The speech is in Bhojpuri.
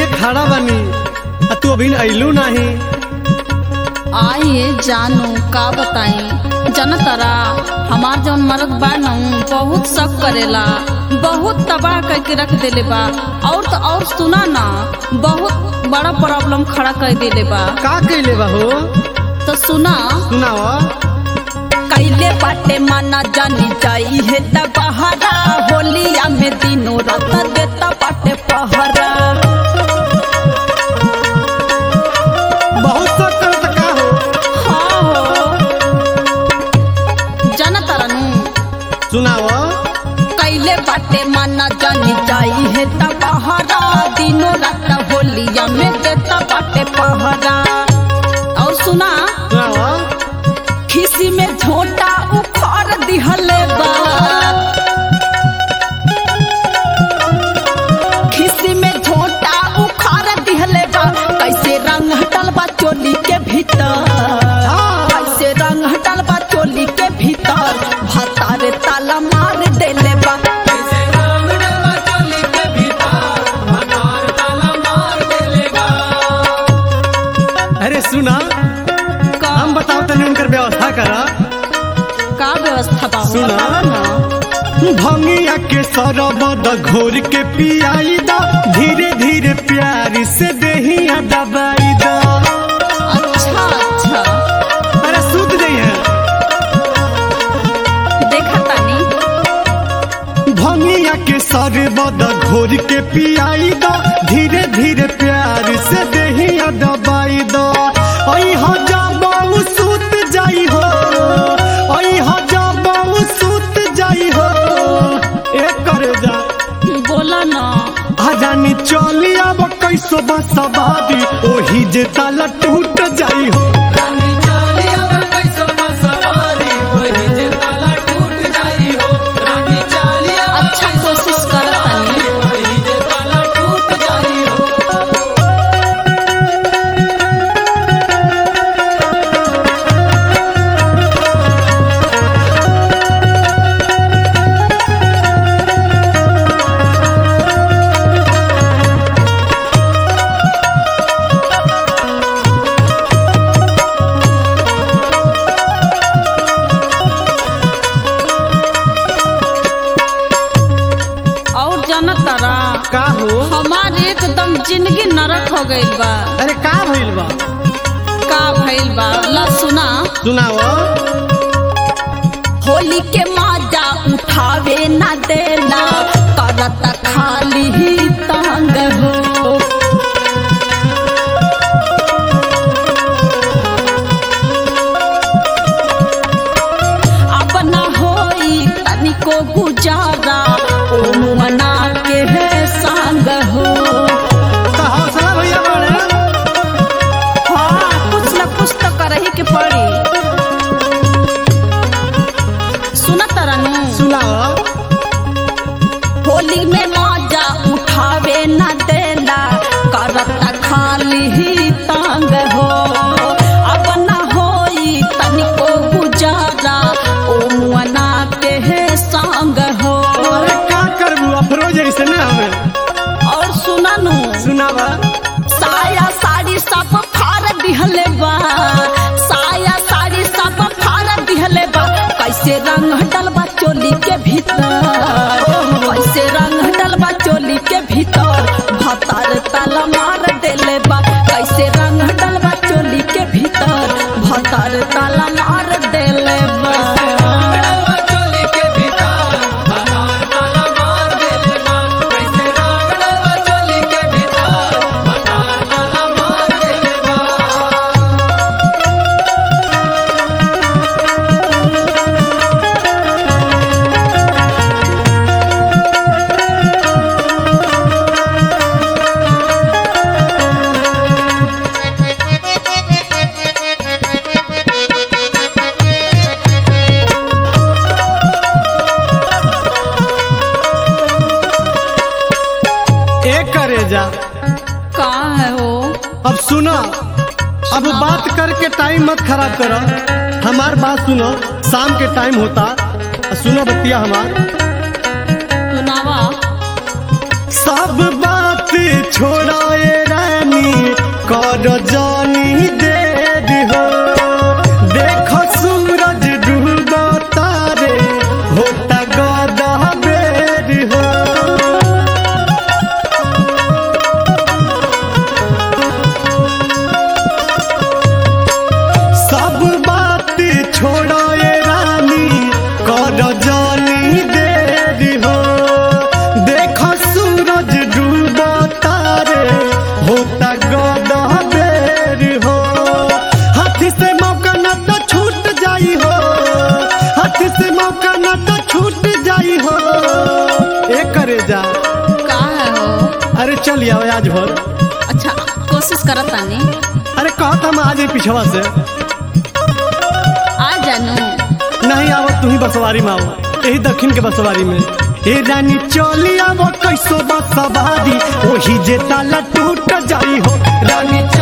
एजे खड़ा बनी आ तू अभी अइलू नहीं आइए जानू का बताई जनतरा हमार जौन मरद बा न बहुत शक करेला बहुत तबाह करके रख देले बा और तो और सुना ना बहुत बड़ा प्रॉब्लम खड़ा कर देले बा का कैले बा हो तो सुना सुनावा कैले बाटे माना जानी जाई है त बहारा होलिया में दिनों रात देता बाटे पहरा बहुत शक करत का हो हाँ हो जनतरा नु सुनावा कैले बाटे माना जानी जाई है त पहरा दिनों रात होलिया में देता बाटे पहरा और सुना सुनावा खिसी में झोटा उखाड़ दिहले बा खिसी में झोटा उखाड़ दिहले बा कैसे रंग हटल बा चोली के भीतर कैसे रंग हटल बा चोली के भीतर भतारे ताला मार देले बा अरे सुना का, हम बताओ तनी उनकर व्यवस्था करा का व्यवस्था बा सुना। बतावा ना भंगिया के सरबद घोर के पियाई दा धीरे धीरे प्यार से देहिया दबाई दा अच्छा अच्छा अरे सूत गई है देखा तानी भंगिया के सरबद घोर के पियाई दा धीरे धीरे प्यार से देहिया दबाई दा ओई हो जाबऊ सूत जाई हो ओई हो जाबऊ सूत जाई हो ए करे जा बोला ना आजानी चली अब कैसो बसवादी ओही जे ताला टूट जाई हो अच्छा कोशिश कर तानी और जनतरा का हो हमार एकदम जिंदगी नरक हो गइल बा अरे का भइल बा का भइल बा ला सुना सुनाओ होली के माजा उठावे ना देना करत खाली ही तंग हो अब ना होई तनिको गुजारा ओ मना के है संग हो तो हौसला भैया बड़े हाँ कुछ न कुछ तो करही के पड़ी सुनत रनु सुनाओ होली में मौजा उठावे न देला करत खाली ही तंग हो अब न होई तनिको गुजारा ओ मुअना के है संग हो अरे का करबू अफरोज ऐसे ना हमें और सुननु सुनावा साया साड़ी सब फाड़ दिहले बा साया साड़ी सब फाड़ दिहले बा कैसे रंग हटल बा चोली के भीतर कैसे रंग हटल बा चोली के भीतर भतार ताला मार देले बा कैसे रंग हटल बा चोली के भीतर भतार ताला मार देले बा ए करे जा का है हो अब सुनो अब बात करके टाइम मत खराब करो हमार बात सुनो शाम के टाइम होता सुनो बतिया हमार सुनावा सब बात छोड़ाए रानी कर जानी दे हो देख सूरज डूबा तारे होता गदा बेर हो सब बात छोड़ाए रानी कर जानी देर हो देख सूरज डूबा तारे होता गदा बेर हो हाथी से मौका न तो छूट जाई हो हाथी से मौका न तो छूट जाई हो ए करे जा का है हो अरे चल आओ आज भर अच्छा कोशिश करत तानी अरे कहत हम आज पिछवा से आ जानू नहीं आव तू ही बसवारी में आओ यही दक्षिण के बसवारी में ए रानी चली आव कैसो बसवारी ओही जे ताला टूट जाई हो रानी